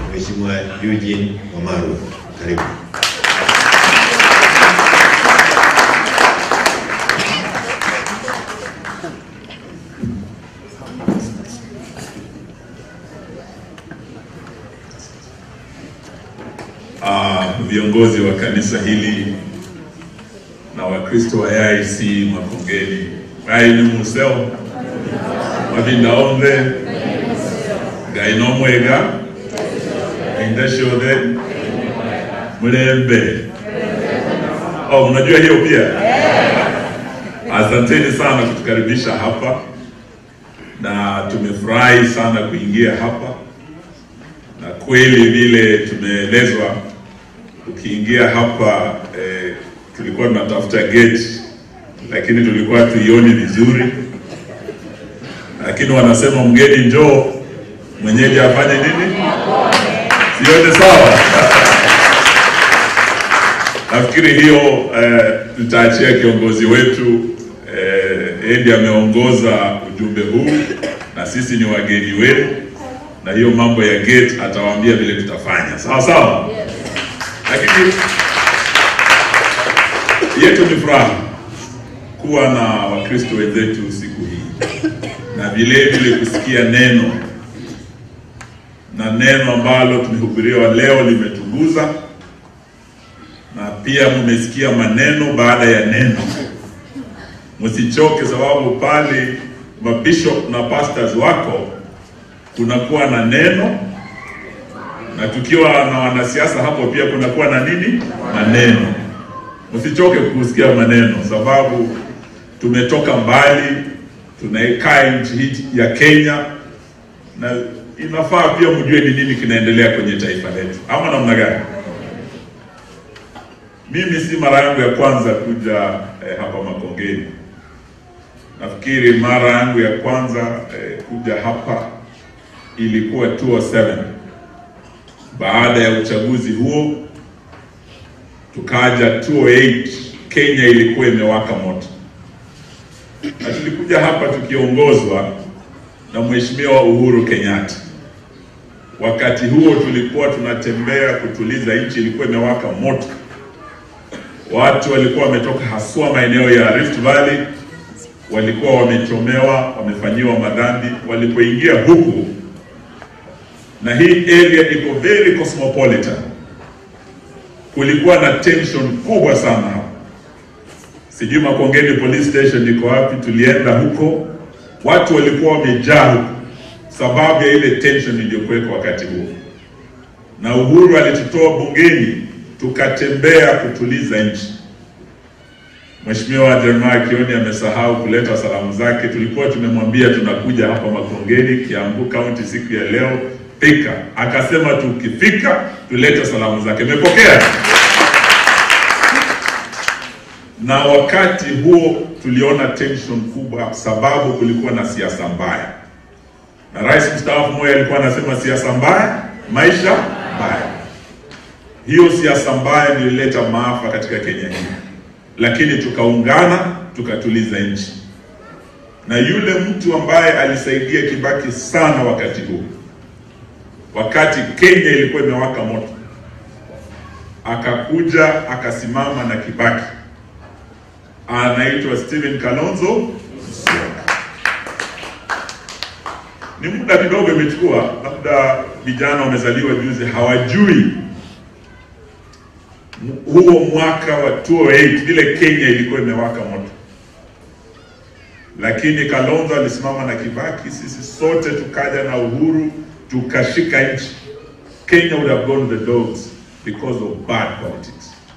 Mheshimiwa Eugene Wamaru. Karibu. uh, viongozi wa kanisa hili na Wakristo wa AIC Makongeni aini museo mavindaombe ngainomwega indashothe mlembe oh, unajua hiyo pia asanteni sana kutukaribisha hapa na tumefurahi sana kuingia hapa na kweli vile tumeelezwa ukiingia hapa eh, tulikuwa tunatafuta gate lakini tulikuwa tuioni vizuri lakini wanasema mgeni njoo mwenyeji afanye nini siyote sawa nafikiri hiyo eh, tutaachia kiongozi wetu eh, Edi ameongoza ujumbe huu na sisi ni wageni wenu na hiyo mambo ya gate atawaambia vile tutafanya sawa sawa lakini yetu ni furaha kuwa na wakristo wenzetu siku hii na vile vile kusikia neno na neno ambalo tumehubiriwa leo limetuguza na pia mmesikia maneno baada ya neno msichoke sababu pale mabishop na pastors wako kunakuwa na neno na tukiwa na wanasiasa hapo pia kunakuwa na nini maneno msichoke kusikia maneno sababu tumetoka mbali tunaikaa nchi hii ya Kenya na inafaa pia mjue ni nini kinaendelea kwenye taifa letu ama namna gani mimi si mara yangu ya kwanza kuja eh, hapa Makongeni nafikiri mara yangu ya kwanza eh, kuja hapa ilikuwa 2007 baada ya uchaguzi huo tukaja 2008 Kenya ilikuwa imewaka moto na tulikuja hapa tukiongozwa na Mheshimiwa Uhuru Kenyatta. Wakati huo tulikuwa tunatembea kutuliza nchi, ilikuwa imewaka moto. Watu walikuwa wametoka haswa maeneo ya Rift Valley, walikuwa wamechomewa, wamefanyiwa madhambi. Walipoingia huku, na hii area iko very cosmopolitan, kulikuwa na tension kubwa sana hapa. Sijui Makongeni police station iko wapi? Tulienda huko, watu walikuwa wamejaa huko sababu ya ile tension iliyokuwekwa wakati huo, na Uhuru alitutoa bungeni tukatembea kutuliza nchi. Mheshimiwa Jeremiah Kioni amesahau kuleta salamu zake. Tulikuwa tumemwambia tunakuja hapa Makongeni, Kiambu County siku ya leo Thika, akasema tukifika tulete salamu zake. Imepokea na wakati huo tuliona tension kubwa, sababu kulikuwa na siasa mbaya, na rais mstaafu Moi alikuwa anasema siasa mbaya, maisha mbaya. Hiyo siasa mbaya ndio ilileta maafa katika Kenya hii, lakini tukaungana tukatuliza nchi, na yule mtu ambaye alisaidia Kibaki sana wakati huo, wakati Kenya ilikuwa imewaka moto, akakuja akasimama na Kibaki anaitwa Stephen Kalonzo Musyoka. Ni muda kidogo imechukua, labda vijana wamezaliwa juzi hawajui huo mwaka wa 2008 vile Kenya ilikuwa imewaka moto, lakini Kalonzo alisimama na Kibaki, sisi sote tukaja na uhuru tukashika nchi. Kenya would have gone to the dogs because of bad politics.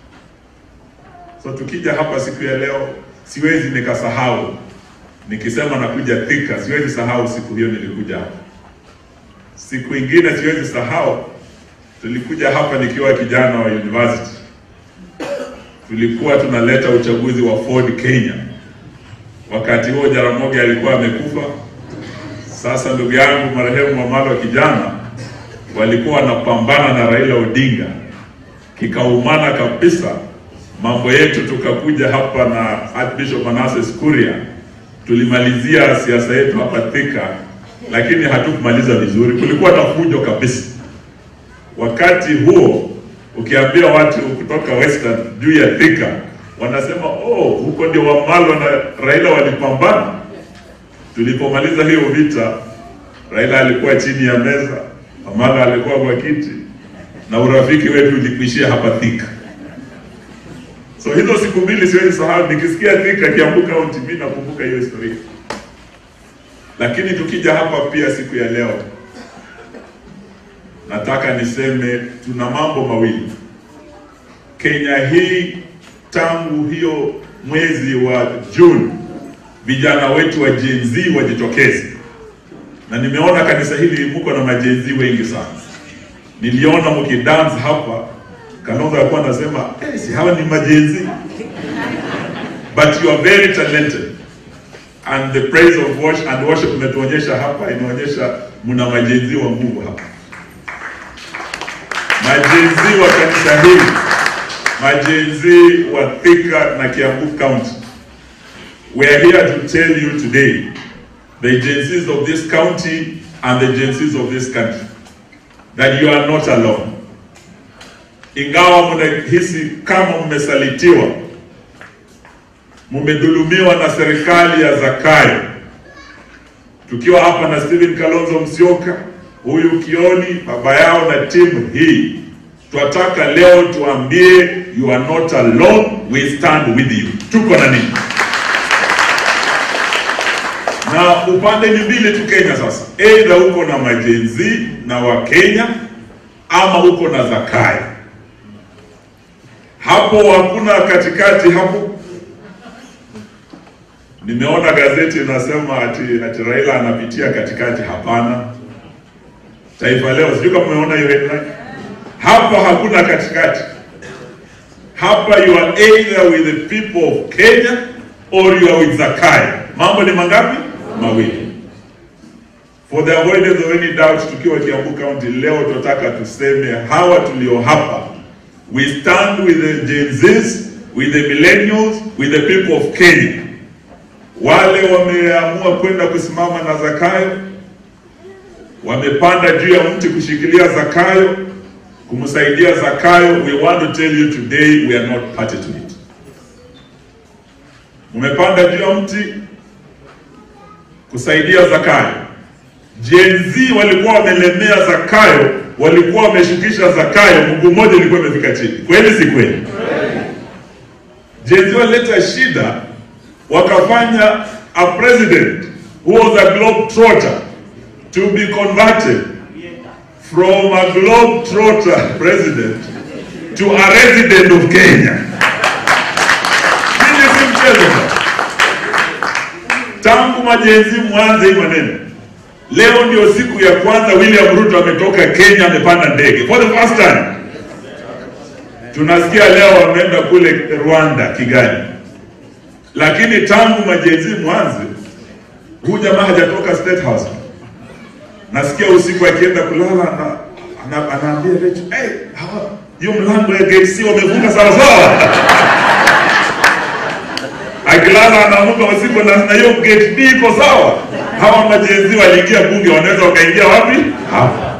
So tukija hapa siku ya leo, siwezi nikasahau nikisema nakuja Thika, siwezi sahau siku hiyo nilikuja hapa. Siku ingine siwezi sahau, tulikuja hapa nikiwa kijana wa university, tulikuwa tunaleta uchaguzi wa Ford Kenya. Wakati huo Jaramogi alikuwa amekufa. Sasa ndugu yangu marehemu Wamalwa kijana walikuwa wanapambana na Raila Odinga, kikaumana kabisa mambo yetu tukakuja hapa na Archbishop Manasseh Kuria, tulimalizia siasa yetu hapa Thika, lakini hatukumaliza vizuri. Kulikuwa na fujo kabisa, Wakati huo ukiambia watu kutoka Western juu ya Thika, wanasema oh, huko ndio Wamalwa na Raila walipambana. Tulipomaliza hiyo vita, Raila alikuwa chini ya meza, Wamalwa alikuwa kwa kiti, na urafiki wetu ulikuishia hapa Thika. So hizo siku mbili siwezi sahau, nikisikia Thika Kiambu County, mimi nakumbuka hiyo historia. Lakini tukija hapa pia siku ya leo, nataka niseme tuna mambo mawili. Kenya hii tangu hiyo mwezi wa Juni, vijana wetu wa Gen Z wajitokeze, na nimeona kanisa hili mko na majen Z wengi sana. Niliona mkidance hapa, Kalonzo alikuwa anasema hey, si hawa ni majen Z but you are very talented and the praise of worship and worship umetuonyesha hapa, inaonyesha mna majenzi wa Mungu hapa, majenzi wa kanisa hili, majenzi wa Thika na Kiambu County. We are here to tell you today, the agencies of this county and the agencies of this country, that you are not alone. Ingawa mnahisi kama mmesalitiwa mumedhulumiwa na serikali ya Zakayo. Tukiwa hapa na Stephen Kalonzo Musyoka, huyu Kioni, baba yao na timu hii, twataka leo tuambie you are not alone, we stand with you. Tuko na nini? Na upande ni mbili tu Kenya sasa, aidha uko na majenzi na Wakenya ama uko na Zakayo. Hapo hakuna katikati hapo Nimeona gazeti inasema ati, ati Raila anapitia katikati. Hapana. Taifa Leo, sijui kama umeona hiyo headline. Hapa hakuna katikati. Hapa you are either with the people of Kenya or you are with Zakayo. Mambo ni mangapi? Mawili. For the avoidance of any doubt, tukiwa Kiambu County leo tunataka tuseme hawa tulio hapa, we stand with the Gen Zs, with the millennials, with the people of Kenya wale wameamua kwenda kusimama na Zakayo, wamepanda juu ya mti kushikilia Zakayo, kumsaidia Zakayo. We want to tell you today we are not party to it. Mmepanda juu ya mti kusaidia Zakayo. Gen Z walikuwa wamelemea Zakayo, walikuwa wameshukisha Zakayo, mguu mmoja ulikuwa imefika chini. Kweli si kweli? Gen Z walileta shida wakafanya a president who was a globetrotter to be converted from a globetrotter president to a resident of Kenya. Hili si mchezo. Tangu majenzi mwanze hii maneno, leo ndio siku ya kwanza William Ruto ametoka Kenya, amepanda ndege for the first time. Tunasikia leo ameenda kule Rwanda, Kigali lakini tangu majenzi mwanze huyu jamaa hajatoka State House. Nasikia usiku akienda kulala na ana, anaambia Rachel, hey, hawa hiyo mlango ya gate C wamefunga sawa sawa. Akilala anaamka usiku na na hiyo gate B iko sawa. Hawa majenzi waliingia bunge, wanaweza wakaingia wapi? Hapa.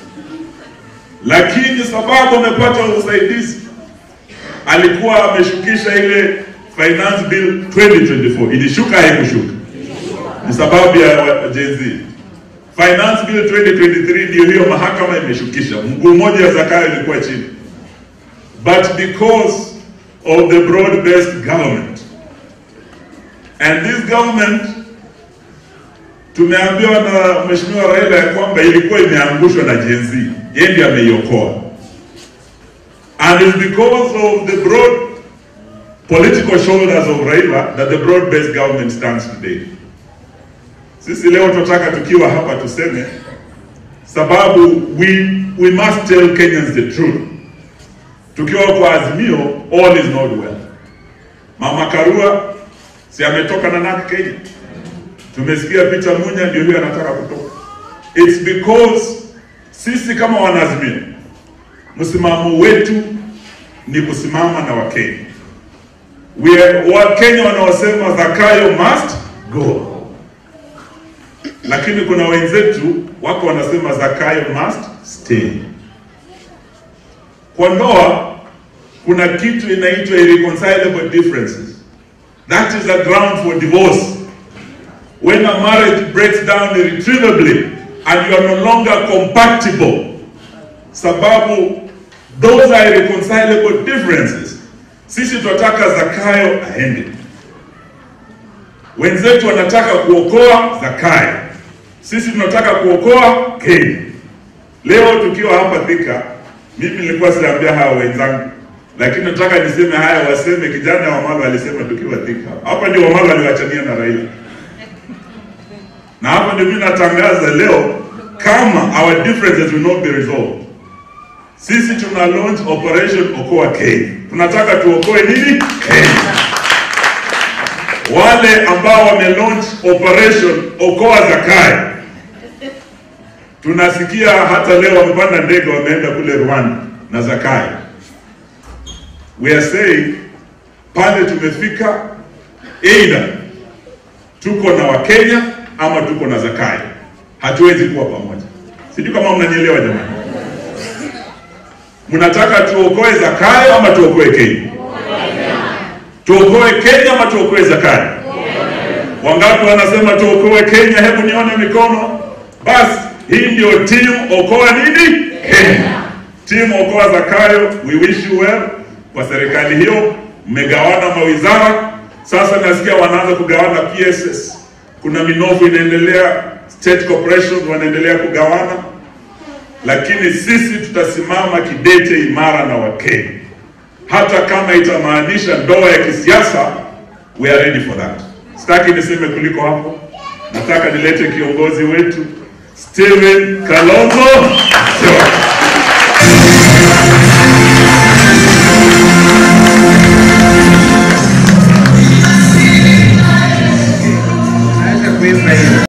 Lakini sababu amepata usaidizi, alikuwa ameshukisha ile Finance Bill 2024 ilishuka, haikushuka? Ni sababu ya Gen Z. Finance Bill 2023 ndio hiyo mahakama imeshukisha, mguu mmoja ya Zakayo ilikuwa chini, but because of the broad based government and this government, tumeambiwa na Mheshimiwa Raila ya kwamba ilikuwa imeangushwa na Gen Z, yeye ndiye ameiokoa, and it's because of the broad political shoulders of Raila that the broad-based government stands today. Sisi leo tunataka tukiwa hapa tuseme sababu we, we must tell Kenyans the truth. Tukiwa kwa Azimio, all is not well. Mama Karua si ametoka na NARC Kenya, tumesikia Peter Munya ndio huyo anataka kutoka. It's because sisi kama wanaazimio, msimamo wetu ni kusimama na Wakenya. We are Wakenya wanaosema Zakayo must go, lakini kuna wenzetu wako wanasema Zakayo must stay. Kwa ndoa kuna kitu inaitwa irreconcilable differences. That is a ground for divorce. When a marriage breaks down irretrievably and you are no longer compatible, sababu those are irreconcilable differences. Sisi tunataka Zakayo aende, wenzetu wanataka kuokoa Zakayo, sisi tunataka kuokoa Kenya. Leo tukiwa hapa Thika, mimi nilikuwa siambia hawa wenzangu, lakini nataka niseme haya, waseme kijana Wamalwa alisema tukiwa Thika. Hapa ndio Wamalwa aliwachania na Raila, na hapa ndio mimi natangaza leo, kama our differences will not be resolved, sisi tuna launch operation Okoa Kenya. Tunataka tuokoe nini? Kenya. Wale ambao wame launch operation Okoa Zakayo tunasikia hata leo wamepanda ndege wameenda kule Rwanda na Zakayo. We are saying pale tumefika, either tuko na Wakenya ama tuko na Zakayo, hatuwezi kuwa pamoja. Sijui kama mnanielewa jamani. Mnataka tuokoe Zakayo ama tuokoe Kenya? Tuokoe Kenya ama tuokoe Zakayo? Wangapi wanasema tuokoe Kenya? Hebu nione mikono. Basi hii ndio timu okoa nini Kenya. Timu okoa Zakayo, we wish you well. Kwa serikali hiyo mmegawana mawizara, sasa nasikia wanaanza kugawana PSS. Kuna minofu inaendelea, state corporations wanaendelea kugawana, lakini sisi tutasimama kidete imara na Wakenya, hata kama itamaanisha ndoa ya kisiasa, we are ready for that. Sitaki niseme kuliko hapo, nataka nilete kiongozi wetu Steven Kalonzo Musyoka.